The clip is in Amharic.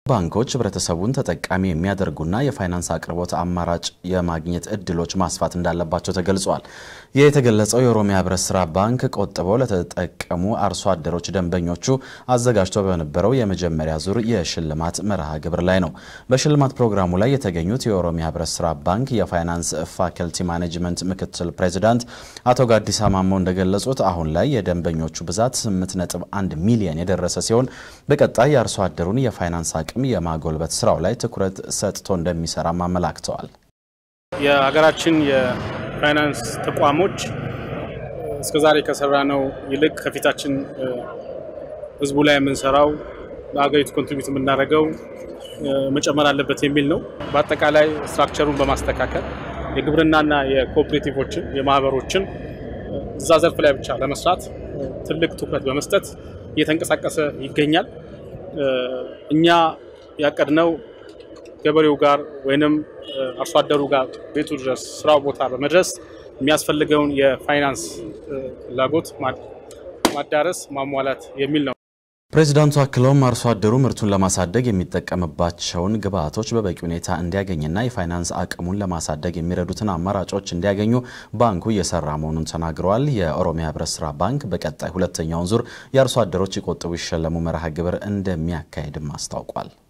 ባንኮች ህብረተሰቡን ተጠቃሚ የሚያደርጉና የፋይናንስ አቅርቦት አማራጭ የማግኘት እድሎች ማስፋት እንዳለባቸው ተገልጿል። ይህ የተገለጸው የኦሮሚያ ህብረት ስራ ባንክ ቆጥበው ለተጠቀሙ አርሶ አደሮች ደንበኞቹ አዘጋጅቶ በነበረው የመጀመሪያ ዙር የሽልማት መርሃ ግብር ላይ ነው። በሽልማት ፕሮግራሙ ላይ የተገኙት የኦሮሚያ ህብረት ስራ ባንክ የፋይናንስ ፋከልቲ ማኔጅመንት ምክትል ፕሬዚዳንት አቶ ጋዲሳ ማሞ እንደገለጹት አሁን ላይ የደንበኞቹ ብዛት 8.1 ሚሊዮን የደረሰ ሲሆን በቀጣይ የአርሶ አደሩን የፋይናንስ አቅም የማጎልበት ስራው ላይ ትኩረት ሰጥቶ እንደሚሰራም አመላክተዋል። የሀገራችን የፋይናንስ ተቋሞች እስከዛሬ ከሰራነው ይልቅ ከፊታችን ህዝቡ ላይ የምንሰራው ለሀገሪቱ ኮንትሪቢዩት የምናደርገው መጨመር አለበት የሚል ነው። በአጠቃላይ ስትራክቸሩን በማስተካከል የግብርናና የኮኦፕሬቲቮችን የማህበሮችን እዛ ዘርፍ ላይ ብቻ ለመስራት ትልቅ ትኩረት በመስጠት እየተንቀሳቀሰ ይገኛል። እኛ ያቀድነው ገበሬው ጋር ወይንም አርሶ አደሩ ጋር ቤቱ ድረስ ስራው ቦታ በመድረስ የሚያስፈልገውን የፋይናንስ ፍላጎት ማዳረስ ማሟላት የሚል ነው። ፕሬዚዳንቱ አክለውም አርሶ አደሩ ምርቱን ለማሳደግ የሚጠቀምባቸውን ግብዓቶች በበቂ ሁኔታ እንዲያገኝና የፋይናንስ አቅሙን ለማሳደግ የሚረዱትን አማራጮች እንዲያገኙ ባንኩ እየሰራ መሆኑን ተናግረዋል። የኦሮሚያ ህብረት ስራ ባንክ በቀጣይ ሁለተኛውን ዙር የአርሶ አደሮች ይቆጥቡ ይሸለሙ መርሃ ግብር እንደሚያካሄድም አስታውቋል።